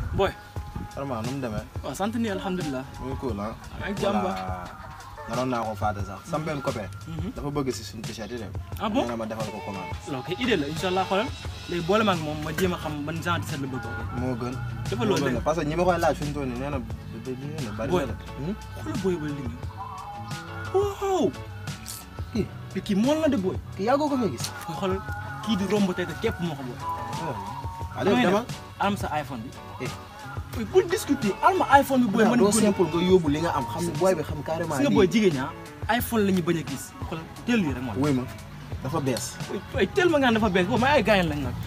boy vraiment nu mu demee. waaw sant ni alhamdulilah. muy cool ah. ak jàmm ba. naroon naa ko fàtte sax sama benn copain. dafa bëgg si suñu t-shirt yi de. ah bon nee na ma defal ko commande. loolu kay idée la incha allah xoolal léegi boole ma ak moom ma jéem a xam ban genre t-shirt la bëgg ko. moo gën. dafa moo loolu gën de la parce que ñi ma koy laaj fi mu toll nii nee na da da da bari Boy. na de. Hmm? xoolal booy ba li ñu. waaw. kii mais kii mool na de booy. kii yàggoo ko fee gis. xoolal kii di romb tey te képp moo ko booy. allez dama. am sa iPhone bi. Eh. booy bul discuter am ma iPhone bi booy booy mën doo ko simple nga yóbbu li nga am xam ne booy bi xam carrément si nga booy jigéen ñaa iPhone la ñu bañ a gis xoolal teel lii rek moo wéy ma dafa bees. ay teel ma nga dafa bees boobu may ay gaañ lañ nag.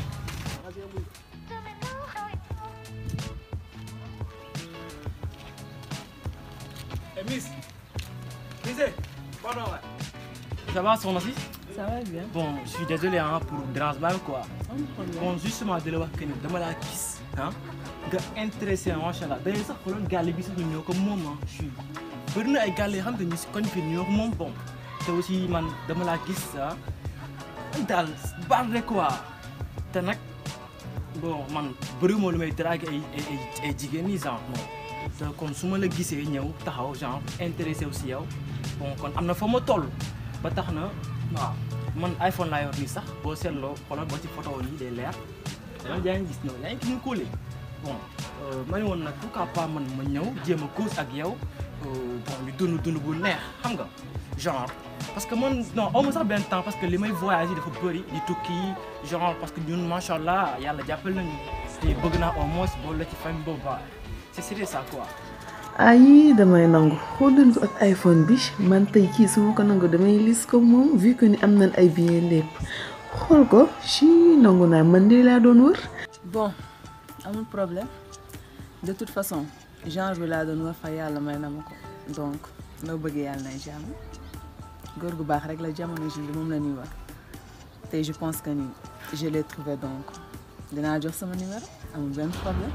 Eh, Miss. Miss, eh, pardon, ouais. Ça va, soxna si Ça va bien. Bon, je suis désolé hein, pour dérangement bi quoi. Am problème. Bon, justement di la wax que ni dama laa gis ah nga intéressé macha allah d'ailleurs sax xooloon gàlle bi sax ñu ñoo ko moom ah je suis bëri na ay gàlle yoo xam te ni si koñ fi ñoo ko moom bon te aussi man dama laa gis ah daal baax rek quoi te nag bon man bëriwuma lu may draguer ay ay ay ay jigéen ñi genre bon te kon su ma la gisee ñëw taxaw genre intéressé aussi yow bon kon am na fa ma toll ba tax na waaw man iPhone laa yor nii sax boo seetloo xoolal boo ci photo nii day leer man yaa ngi gis noonu yaa ngi gis ñu kóolee bon ma ne woon nag pourquoi pas man ma ñëw jéem a cause ak yow euh, bon ñu dund dund bu neex xam nga genre parce que man non aw ma sax benn temps parce que li may voyagé dafa bëri di tukki genre parce que ñun macha allah yàlla jàppal nañu te bëgg naa au moins boole la ci famille boobu ba c'est c'était ça quoi. ay damay nangu xoolal ko ak iPhone bi man tey kii su ma ko nangu damay lis ko moom vu que ni am nañ ay billets lépp xool ko si nangu naa man de laa doon wër. bon amul problème de toute façon genre bi laa doon war fa yàlla may na ma ko donc loo bëggee yàlla nay jàmm góor gu baax rek la jamono ji moom la ñuy wax tey je pense que ni je l'ai trouvé donc dinaa jox sama numéro amul benn problème.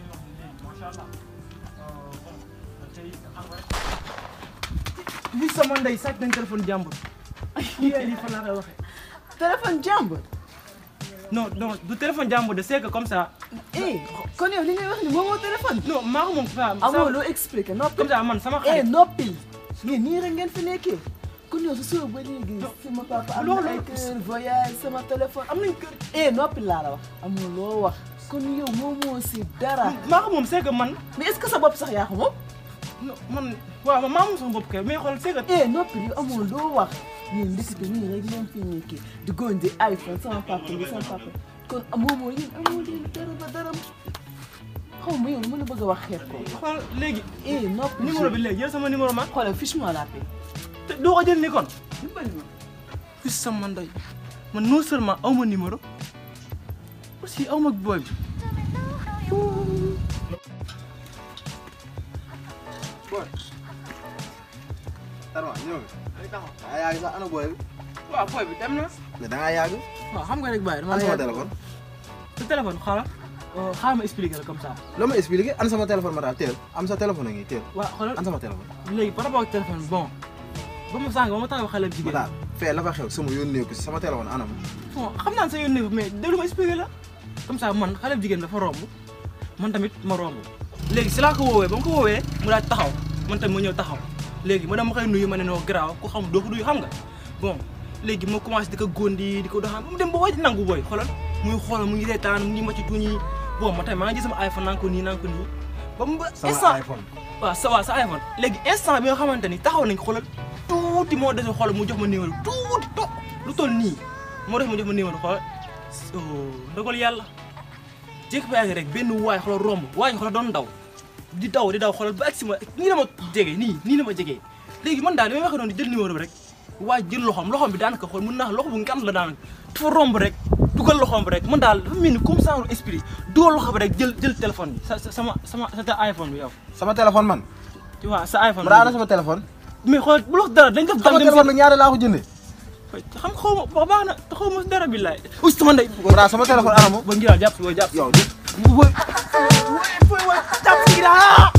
li sama ndey sàcc nañ téléphone jàmbur yéen lii fan laa koy waxee. téléphone jàmbur. non non du téléphone jàmbur de c'est que comme ça. eh kon yow li ngay wax ni moom moo téléphone. non maa ko moom fa amoo loo expliqué noppi. comme ça man sama eh xarit. noppil ngeen nii rek ngeen fi nekkee kon yow su suba ba léegi sama papa am na loolu- ay kër voyage sama téléphone am nañ kër. eh noppil laa la wax amoo loo wax kon yow moom moo si dara maa ko moom c'est que man. mais est-ce que sa bopp sax yaa ko moom non man waaw man maa moom sama bopp kay mais xool c'est que. eh noppil yow amoo loo wax ñun ndekete nii rek ngeen fi nekkee di gondi iPhone sama papa bi sama papa kon amoo moo yéen amoo leen dara ba dara xaw ma yow lu mën a bëgg a wax xeet ko xool léegi. eh noppil numéro bi léegi jël sama numéro ma. xoolal fiche-moi la paix te doo ko jël ni kon. dimbali ma fii sama ndey man non seulement aw ma numéro aussi aw ma booy bi. booy. Tarma ñëw nga. da ngaa yàgg sax ana booy bi. waaw booy bi dem na. mais da ngaa yàgg. waaw xam nga rek bàyyi dama ana la sama yàgg. téléphone. sa téléphone xaaral xaaral ma expliquer la comme ça. loo ma expliqué ana sama téléphone ma daal teel am sa téléphone a ngi teel. waaw xoolal ana sama téléphone. léegi par rapport ak téléphone bi bon ba ma sànq ba ma taxaw xale bu ma jigéen. daal fee la fa xew sama yónnee ko si sama téléphone anam. bon xam naa ne sa yónnee mais déglu ma expliquer la comme ça man xale bu jigéen dafa romb man tamit ma romb léegi si laa ko woowee ba ma ko woowee mu daal taxaw man tamit ma ñëw taxaw léegi ma dama koy nuyu ma ne noo garaaw ku xam doo ko nuyu xam nga bon léegi ma commencé di ko góondi di ko doxaan ba mu dem ba waaj nangu booy xoolal muy xoolal mu ngi reetaan mu ngi ma ci tuñ yi bon ma tamit maa ngi jël sama iPhone naan ko nii naan ko nii ba mu ba sama instant iPhone. waaw sa waaw sa iPhone léegi instant bi nga xamante ni taxaw nañ ko xoolal tuuti moo dese xoolal mu jox ma numéro tuuti to lu toll nii moo def mu jox ma numéro xoolal oh ndogal yàlla jékki ba yàgg rek benn waay xoolal romb waay xoolal doon daw di daw di daw xoolal ba agsi ma nii la ma jege nii nii la ma jegee léegi man daal li may waxee noonu di jël numéro bi rek waay jël loxoom loxoom bi daanaka xool mën naa loxo bu ngant la daanaka dafa romb rek dugal loxoom bi rek man daal dafa mel ni comme ça esprit dugal loxo bi rek jël jël téléphone bi sa sa sama sama sa iPhone bi yow sama téléphone man. tu vois sa iPhone ma daal ana sama téléphone. mais xool bu la wax dara dañ ko sama dal dem téléphone bi ñaata laa ko jëndee. xam xaw ma wax baax na te xaw ma dara billaay aussi sama ndey ma daal sama téléphone anamu. ba ngi daal jàpp si booy jàpp si yow di. booy booy booy jàpp si ginnaaw